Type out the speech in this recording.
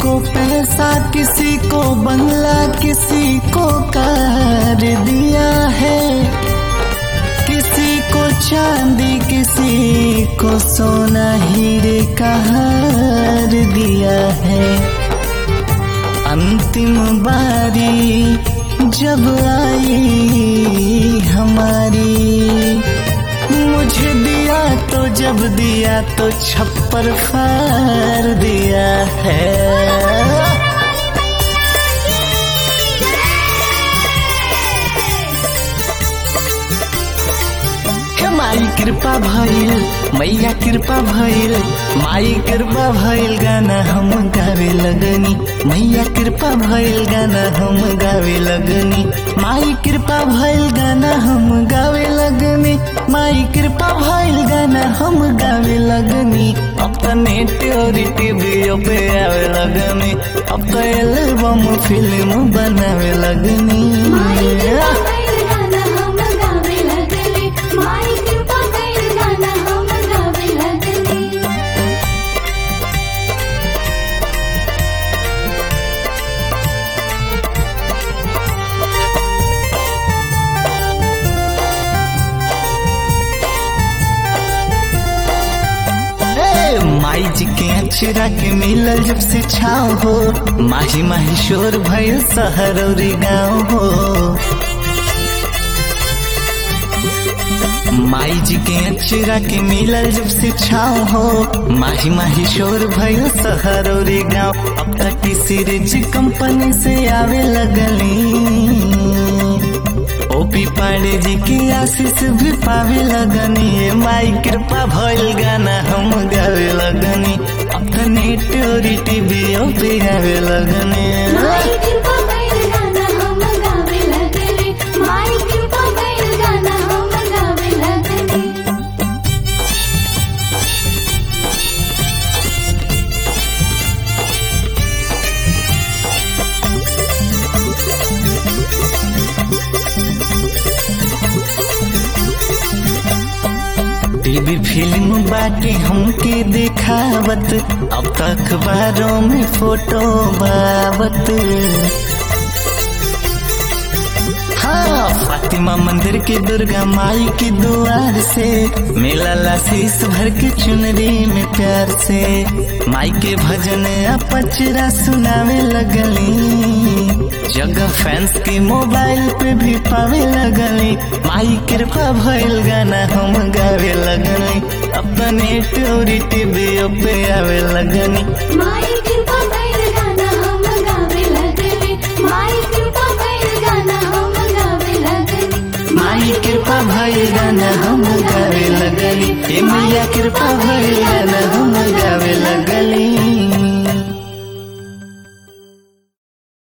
को पैसा किसी को बंगला किसी को कार दिया है किसी को चांदी किसी को सोना हीरे का हार दिया है अंतिम बारी जब आई हमारी मुझे दिया तो जब दिया तो छप्पर फार दिया है माई कृपा भइल मैया कृपा भइल माई कृपा भइल गाना हम गावे लगनी मैया कृपा भइल गाना हम गावे लगनी माई कृपा भइल गाना हम गावे लगनी माई कृपा भइल गाना हम गावे लगनी अब तो नेट और टीवी पे आवे लगनी अब तो एल्बम फिल्म बनावे लगनी माई कृपा कइल गाना हम गावे लगले माई कृपा कइल गाना हम गावे लगले ए, माई जी के अचरा के मिलल जब से छाव हो माही माही शोर भइल शहर और गाँव हो माई जी के अचरा के मिलल जब से छाव हो माही माही शोर भइल शहर और गाँव अब तक किसी रिच कंपनी से आवे लगली ओपी पांडे जी की आशीष भी पावे लगनी ये माई कृपा भइल गाना हम गावे लगनी अपने टोरी टीवी पे गावे लगनी माई कृपा कइल गाना हम गावे लगले माई कृपा कइल गाना हम गावे लगले टीवी फिल्म बाटे हमके देखावत अब तक अखबारों में फोटो बावत हाँ फातिमा मंदिर के दुर्गा माई के द्वार से मेला लाशीस भर के चुनरी में प्यार से माई के भजन आ पचरा सुनावे लगली जगह फैंस के मोबाइल पे भी पावे लगली माई कृपा भइल गाना हम गावे लगनी अपने टोरी टीवी पे आवे लगनी माई कृपा कइल गाना हम गावे लगले माई कृपा कइल गाना हम गावे लगले माई कृपा भइल गाना हम गावे लगली ए मैया कृपा भइल गाना हम